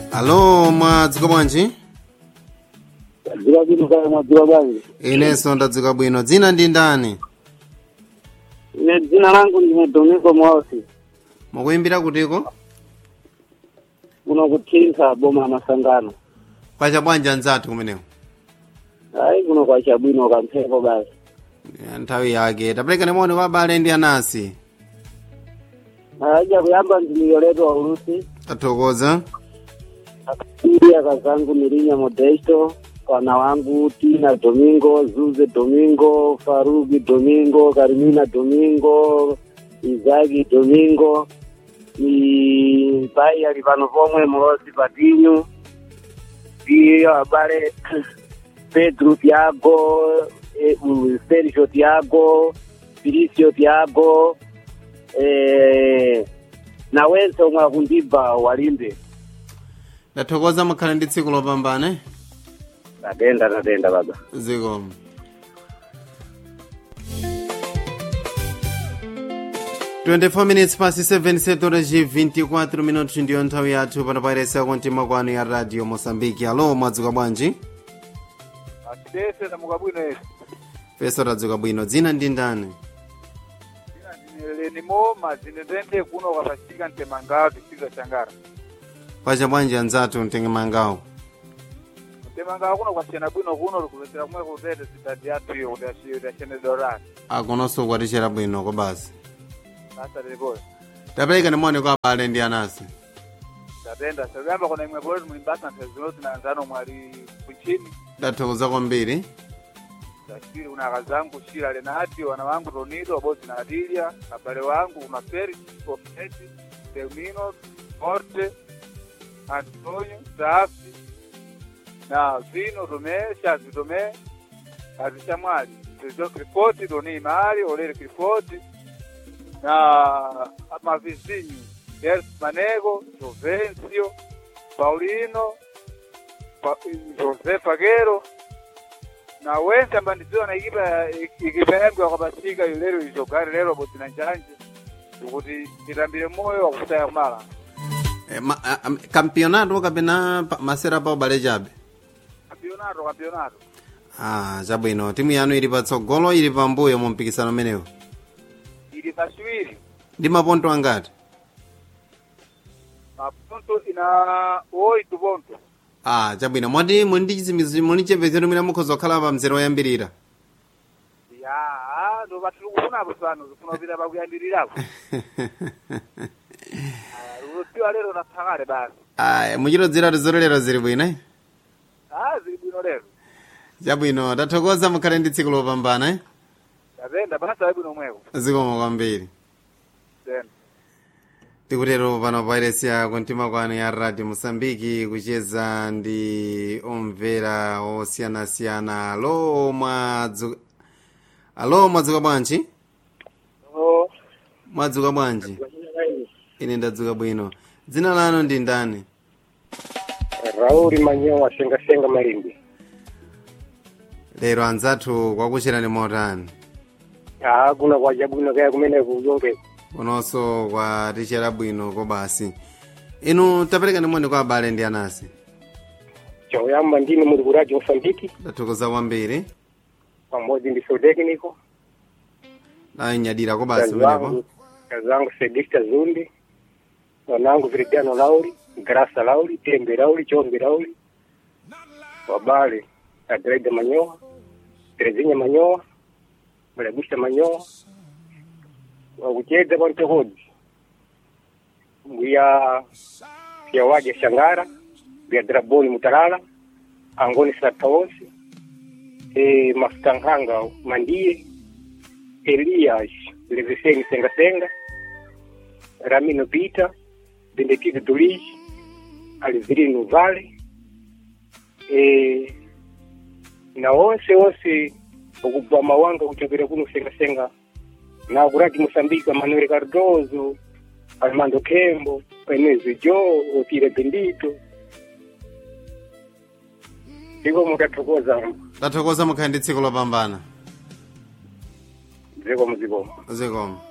alo mwadzuka bwanji dzika bwino kaya mwadzuka bwanji inenso ndadzuka bwino dzina ndi ndani ine dzina langu ndine domingo mosi mukuyimbira kutiko kuno kuthintha boma la masangano kwacha bwanji anzathu kumeneko ayi kuno kwachabwino kamphepo basi Ya, nthawi yake taperekani moni kwa abale ndi anasi aja kuyamba ndimiyoleto wa ulusi tathokoza akasiri akazangu mirinya modesto wana wangu tina domingo zuze domingo faruki domingo karimina domingo izaki domingo ni pai ali pano pomwe molosi patinyu iyo abale pedro tiago eh, uh, sergio tiago filicio tiago eh, na wense omwe akundibva walimbe ndathokoza mukhale ndi tsiku lopambana tatenda tatenda baba zikomo Twenty-four minutes past seven setora ji 24 minutos ndiyo nthawi yathu pano pairesa kontima kwanu ya radio mosambiki alo mwadzuka bwanji atidese tamuka bwino esi feso tadzuka bwino dzina ndi ndani ina ndineleni mazine ndende kuno kwapachika mtemangawo tisiza changara kwacha bwanji anzathu mtenge mangawo mtemangawo kuno kwasiyana bwino kuno likupesera kumwe kutete sidadi yathu iyo kuti ashenedorani akononso kwatichera bwino ko basi basa lilikoyo tapereka ni moni kwa abale ndi anasi tatenda sakuyamba kona imwe poleti mulimbasa nthazinoti na anzano mwali kuchini ndathokoza kwambiri tasiri kuna akazangu shira lenati wana wangu tonido wabodzi na atilya abale wangu kuna feri ofeti termino morte antonio safi na vino tome shazi tome azisha mwali tezo krifoti doni mali olere krifoti na mavizinho Yes Manego, Jovencio, Paulino, pa, José Faguero na wense ambandidziwa na ikipa ikipa yangu yakapasika ilero izogari lero boti na njanje kuti itambire moyo wakutaya kumala e, ma, a, a, kampionato kapena pa- masera pa ubale chabe kampionato kampionato ah chabwino timu yanu ili patsogolo ili pambuyo mu mpikisano umenewu ili kashiwiri ndi maponto angati maponto ina oito ponto ah chabwino mwati muli ndi chizimizi muli chepezero mwina mukhoza kukhala pa mzere woyambirira ya ndo patiri kufunapo pano zifuna kupita pakuyambirirapo rudziwa lero naphakale basi aya muchitodzera tizololero zili bwino eh? ah zili bwino lero chabwino tathokoza mukhale ndi tsiku lopambana eh? tatenda basa bwino mweko zikomo kwambiri tenda tikutero pano pairesiya kuntima kwanu ya radio mosambiki kucheza ndi omvera osiyanasiyana alo mwadzuka alo mwadzuka bwanji mwadzuka bwanji ine ndadzuka bwino dzina lanu ndi ndani rauli manyowa sengasenga malimbi lero anzathu kwakucherani motani aa kuna kwachabwino kaya kumene kuyonge kunonso kwatichera bwino kobasi inu tapereka ni moni kwa abale ndi anasi choyamba ndine muli ku radio mosambiki ndathokoza kwambiri pamodzi ndi sotekniko nanyadira kobasi kazi umenepo wangu kazi wangu sedista zundi wanangu viridiano lauli grasa lauli tembe lauli chombe lauli wabale adrede manyowa terezinya manyowa mulagusa manyowa wakuchedza pantokodzi nguya yawaja shangara nguya draboni mutalala angoni sataosi e, mafutankhanga mandiye elias leveseni sengasenga ramino pita bendetizo tulis alivirino vale e, na onse onse okubva mawanga kuchokera kuno sengasenga na kurati mosambika manuel cardozo armando kembo enezo jo otire bendito iko mutathokoza ndathokoza mukhale ndi tsiku lopambana zikomo zikomo zikomo